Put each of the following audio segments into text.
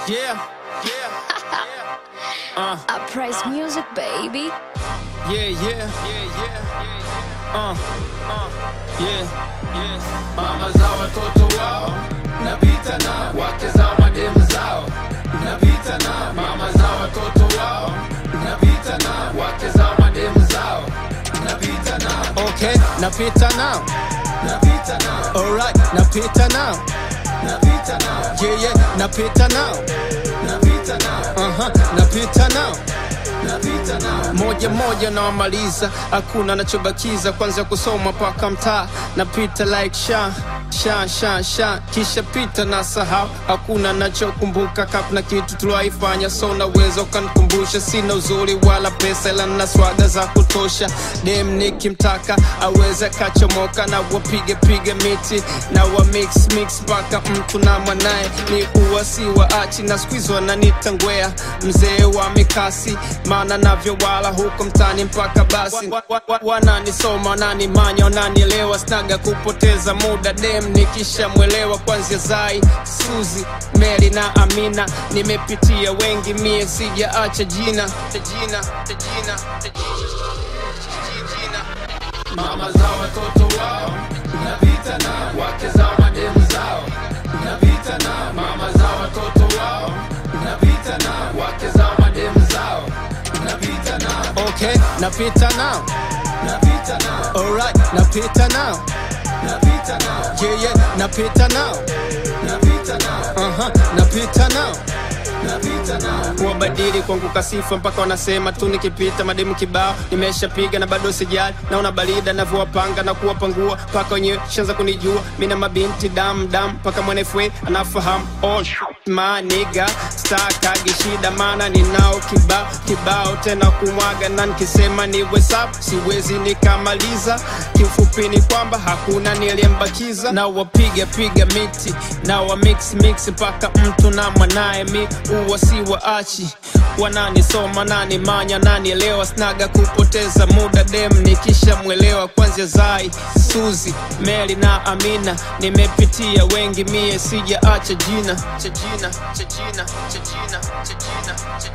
Yeah, yeah, uh, I praise music, baby. yeah, yeah, yeah, yeah, uh, uh, yeah, yeah. mama za watoto wao napita na wake za mademu zao napita na mama za watoto wao napita na wake za mademu zao napita na Okay, napita now, napita na alright, napita now, napita na yeah, yeah, napita now, napita na uh-huh, napita now. napita na moja moja nawamaliza, hakuna nachobakiza, kwanza kusoma paka mtaa, napita like sha sha sha sha, kisha pita na sahau, hakuna nachokumbuka, kapna kitu tuliwaifanya, so naweza ukanikumbusha. Sina uzuri wala pesa, ila na swaga za kutosha. Dem nikimtaka aweze kachomoka, na wapige pige miti na wa mix mix mpaka mtu na mwanaye ni uwa si waachi, na squeeze wananita ngwea, mzee wa mikasi, maana navyo wala huko mtani mpaka basi wa- wa- wa- wananisoma wananimanya wananielewa, snaga kupoteza muda dem nikishamwelewa, kwanzia Zai, Suzi, Mary na Amina, nimepitia wengi mie sijaacha jina jina jina jina mama za watoto wao napita na wake za mademu zao napita na mama za watoto wao napita na wake za mademu zao napita na Okay, napita now, napita na alright, napita now, napita na yeah yeah, napita now, napita na uh-huh, napita now. napita na wabadili kwangu kasifa mpaka wanasema tu nikipita mademu kibao nimeshapiga na bado sijali naona barida navyowapanga na kuwapangua mpaka wenyewe shanza kunijua mina mabinti dam dam mpaka mwanefwe anafahamu all maniga stakagi shida maana ninao kibao kibao tena kumwaga na nikisema niwe sab siwezi nikamaliza kiufupi ni kwamba hakuna niliyembakiza na wapiga piga miti na wa mix mix mpaka mtu na mwanaye mi uwa si waachi wananisoma nani manya nanielewa snaga kupoteza muda dem nikishamwelewa kwanzia zai suzi meli na amina nimepitia wengi mie sijaacha jina cha jina cha jina cha jina cha jina cha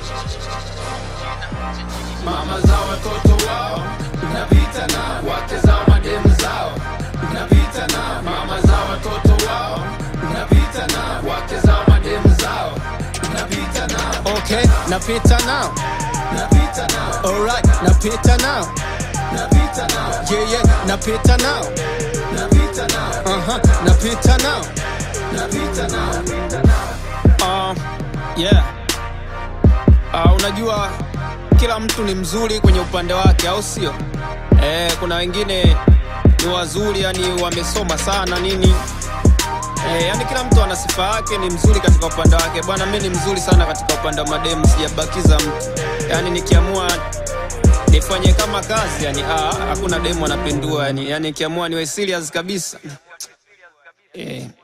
jina mama za watoto wao napita na wake za mademu zao napita na mama za watoto wao napita na wake za mademu zao napita na okay napita now napita na alright napita now napita na yeah yeah napita now napita na uh-huh napita now napita na uh, yeah uh, unajua kila mtu ni mzuri kwenye upande wake au sio eh, kuna wengine ni wazuri yani wamesoma sana nini eh, yani kila mtu ana sifa yake ni mzuri katika upande wake bwana mi ni mzuri sana katika upande wa mademu sijabakiza mtu yani nikiamua nifanye kama kazi yani ah, hakuna demu anapindua yani, yani nikiamua niwe serious kabisa eh,